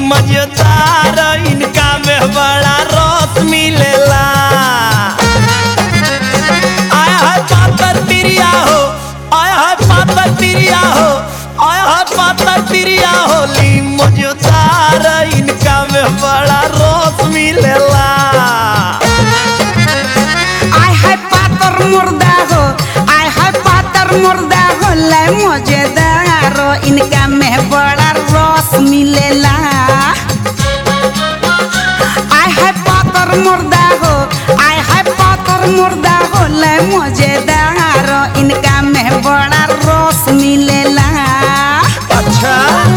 मजेदार इनका में बड़ा रस मिलेला आया है पातर तिरिया हो आया है पातर तिरिया हो आया है पातर तिरिया होली मजेदार इनका में बड़ा रस मिलेला आय हाय पातर मुर्दा हो आय हाय पातर मुर्दा हो ले मजेदार इनका में बड़ा रस मिलेला आय हाय पातर मुर्दा हो आय हाय पातर मुर्दा हो ले मजेदार इनका में बड़ा रस मिलेला अच्छा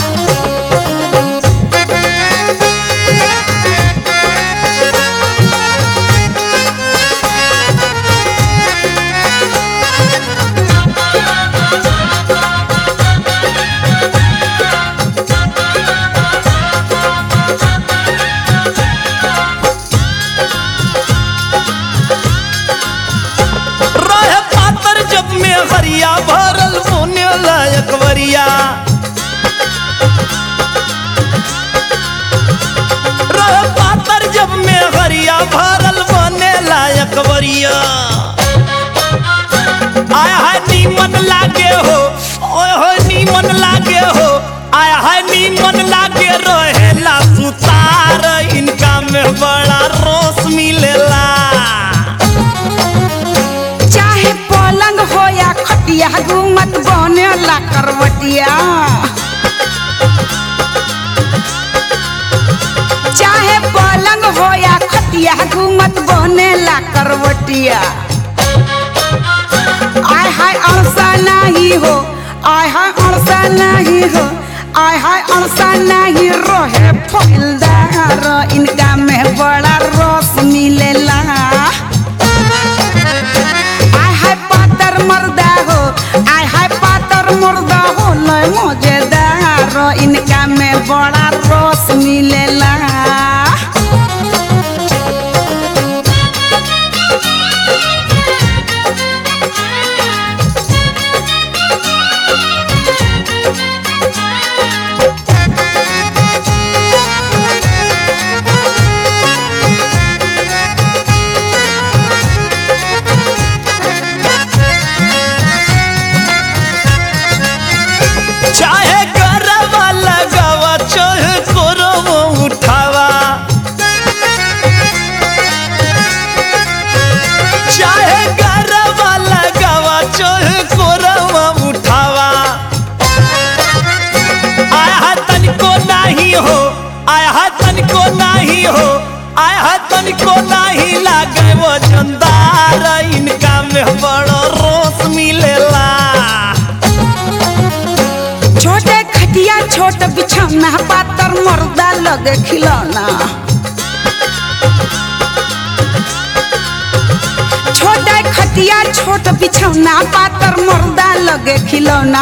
रहे पातर जब में हरिया भरल होने लायक वरिया रहे पातर जब में हरिया भरल बने लायक वरिया आय हाय नीमन लागे हो ओए हो नीमन लागे हो आय हाय नीमन लागे रहेला सुतार इनका में बड़ा रोस मिलेला चाहे पलंग हो या खटिया घूमत बनेला करवटिया चाहे पलंग हो या खटिया घूमत बनेला करवटिया आय हाय अड़सा नहीं हो आय हाय अड़सा नहीं हो आय हाय अड़सा नहीं रहे फैलदार इनका में बड़ा रस मिलेला आय हाय पातर मर्दा हो आय हाय पातर मुर्दा हो लय मजेदार इनका में बड़ा रस मिलेला चाहे गरबा लगावा चाहे कोरवा उठावा चाहे गरबा लगावा चाहे कोरवा उठावा आय हा तनिको नहीं हो आय हा तनिको नहीं हो आय हा तनिको नहीं लागे वो चंदार इनका में बड़ो रोस मिलेला छोटे खटिया छोट बिछौना पातर मर्दा लगे खिलौना छोटे खटिया छोट बिछौना पातर मर्दा लगे खिलौना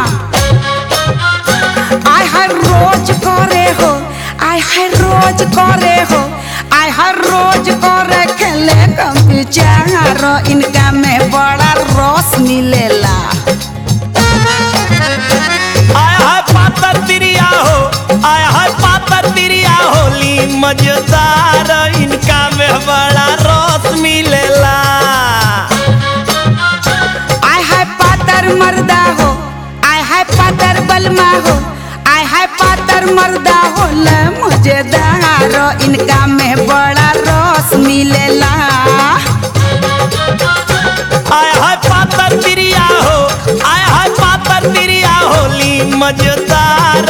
आय हाय रोज करे हो आय हाय रोज करे हो आय हाय रोज करे खेले कंप्यूटर इनका में बड़ा रस मिलेला आय हाय पातर तिरिया हो आय हाय पातर तिरिया होली मजेदार इनका में बड़ा रस मिलेला आय हाय पातर मर्दा हो आय हाय पातर बलमा हो आय हाय पातर मर्दा हो ले मजेदार इनका में बड़ा रस मिलेला आय हाय पातर तिरिया हो आय हाय पातर तिरिया होली मजेदार